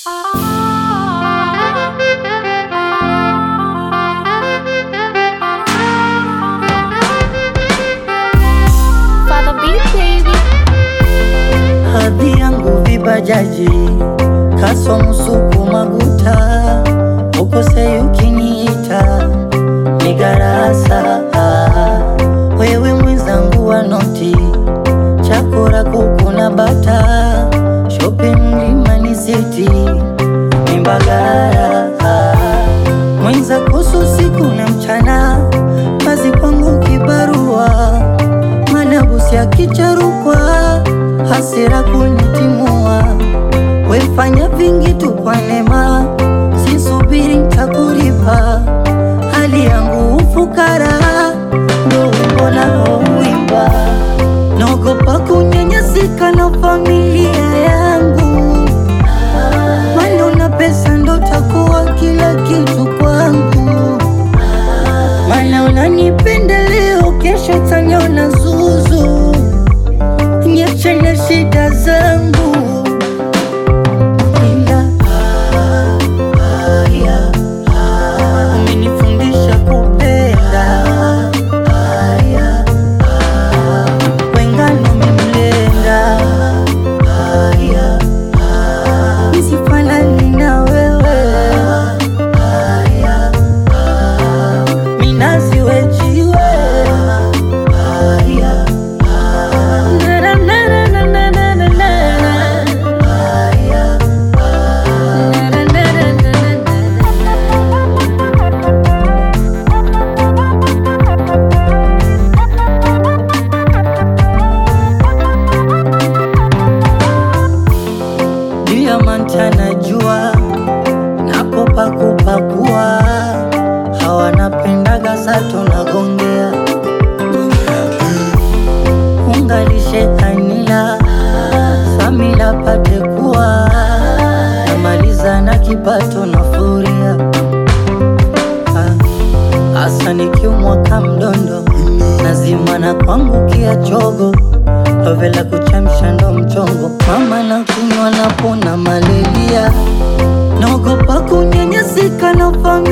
Father Beat baby. Hadhi yangu vibajaji kaso msuku maguta ukose ukiniita ni garasa wewe mwenzangu wa noti chakora kuku na bata shopping mlimani city ni Mbagala mwenza kusu siku na mchana kazi kwangu kibarua manabusi akicharukwa hasira kunitimua wefanya vingi tu kwa neema sisubiri ntakuripa hali yangu ufukara ndo wimbo naouimba naogopa kunyanyasika na familia yangu Mano na pesa ndo takuwa kila kitu kwangu Mana unanipenda leo, kesho taniona zuzu Niache na shida zangu Ila haya umenifundisha kupenda haya wengano memlenga haya nisifanani na wewe haya minazi wejiwe haya Na, na, na, na, na, na, na, na. Haya. Na, na, na, na, na, na, na. Diamant anajua napopakupakua hawanapendaga sato nagongea ungalishe kanila samila pate kuwa namaliza na kipato na furia hasa nikiumwa kamdondo nazima na kuangukia chogo love la kuchemsha ndo mchongo mama na kunywa napona malelia naogopa kunyanyasika na familia